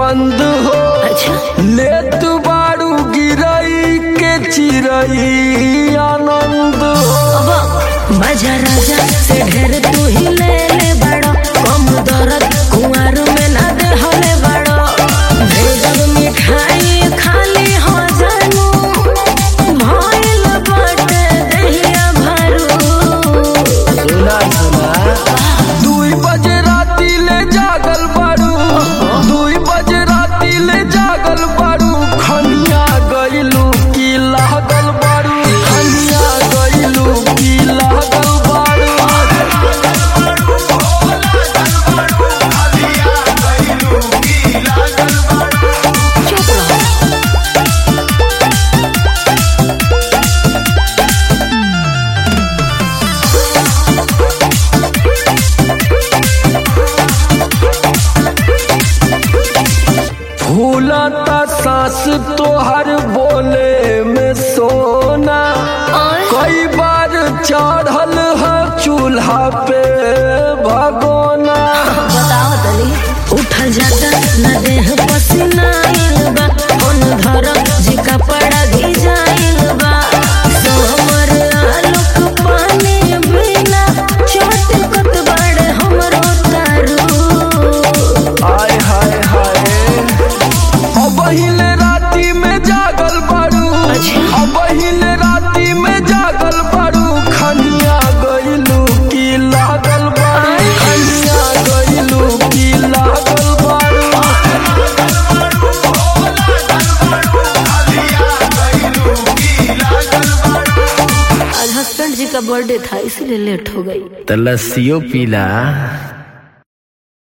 बंद हो अच्छा ले तू बारू गिरई के चिरई आनंद हो अब बाजा राजा से ढेर तू ही ले ले बड़ो कम दर्द कुंवर में ना दे हले बड़ो भेजब मिठाई खाली हो जानू भइल बाटे दहिया भरू सुना सुना दुई बजे राती ले जागल बारू दुई बजे राती ले जागल बारू खनिया गइलू की लागल बारू खनिया गइलू की लागल बारू चुप रहो फूलता सांस तोहर बोले में सोना और कई बार चढ़ल है चूल्हा पे भगोना बताओ तनी उठल जाता न देह पसीना आइल बा कौन धर जी कपड़ा भिजाइल बा सोमर आलोक पानी बिना चोट कत बड़े हमरो तारू आय हाय हाय अब हिले राती में जागल बारू अच्छा। अब हिले राती में जागल बारू खनिया गइलू की लागल बारू खनिया गइलू की लागल बारू आज हस्बैंड जी का बर्थडे था इसीलिए लेट हो गई तो लस्सियों पीला